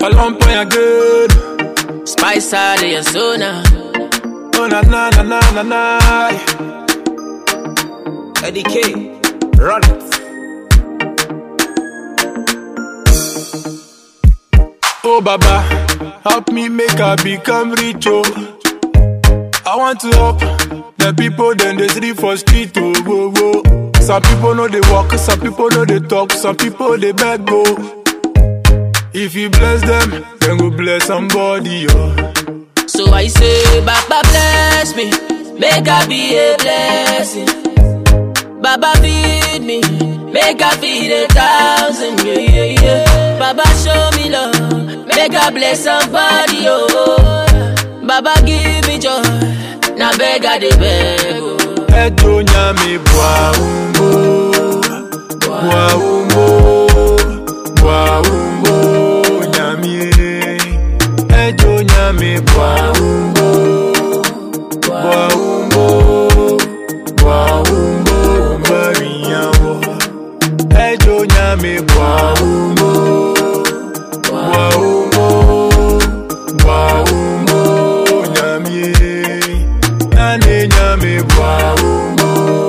Alone point again. Spice out of your zona. Oh na na na na na na. Eddie K, run it. Oh Baba, help me make I become rich oh. I want to help the people then they sleep for street oh whoa, whoa. Some people know they walk, some people know they talk, some people they beg go. If you bless them, then go bless somebody oh. So I say, Baba bless me, make I be a blessing. Baba feed me, make I feed a thousand, yeah, yeah, yeah. Baba show me love, make I bless somebody, oh. Baba give me joy, now beg I dey beg, oh. Edo nyami bwa umbo Bwa umbo Bwa umbo nyami Edo nyami bwa umbo Bwa umbo Bwa umbo Mbari yawo Edo nyami bwa umbo Bwa umbo Bwa umbo nyami Nane nyami bwa umbo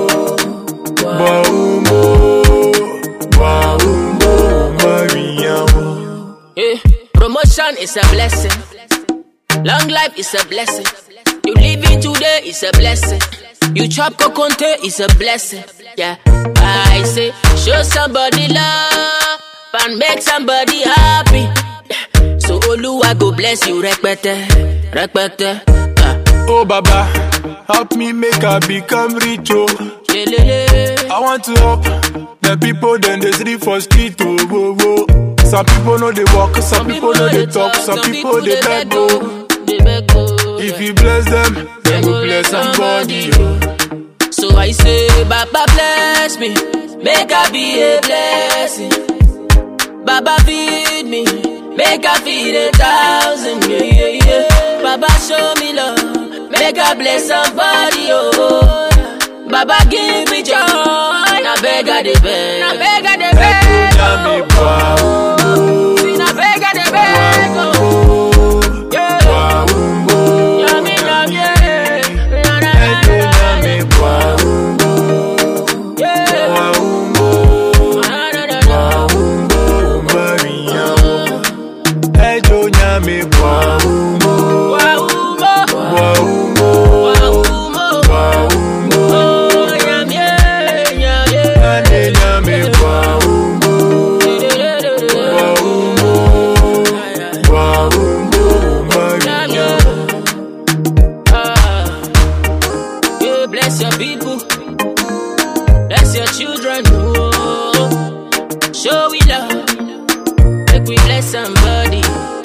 Bwa umbo Bwa umbo Mbari yawo Yeah. Promotion is a blessing. Long life is a blessing. You living today is a blessing. You chop coconte is a blessing. Yeah. I say, show somebody love and make somebody happy. Yeah. So Oluwa go bless you, repete, repete. Ah. Oh Baba, help me make I become rich oh. Lelele. I want to help the people then they sleep for street oh whoa, whoa. Some people know they walk, some, people know they talk, some people they beg go. They beg go. If you bless them, then go bless somebody oh. So I say, Baba bless me, make I be a blessing. Baba feed me, make I feed a thousand, yeah, yeah, yeah. Baba show me love, make I bless somebody, oh. Baba give me joy, na beg I dey beg, na beg I dey Edo beg, nyami oh. bwa umbo See, na beg I dey beg, oh. Umbo Yeah. Bwa umbo Yummy, yummy, yeah. Na, na, Edo na, nyami bwa umbo yeah. Bwa umbo Na, na, na, na. Bwa umbo Mbari yawo Edo nyami bwa umbo Wa umo, Bwa umbo wa umo. Bwa umbo Oh, yummy, yeah, yeah. Nane nyami bwa umbo Bwa umbo Bwa umbo Mbari yawo Ah. Yeah, bless your people, bless your children. Oh, show we love, make we bless somebody,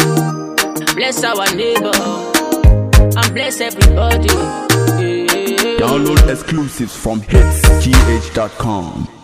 bless our neighbor, and bless everybody. Yeah. Download exclusives from hitsgh.com.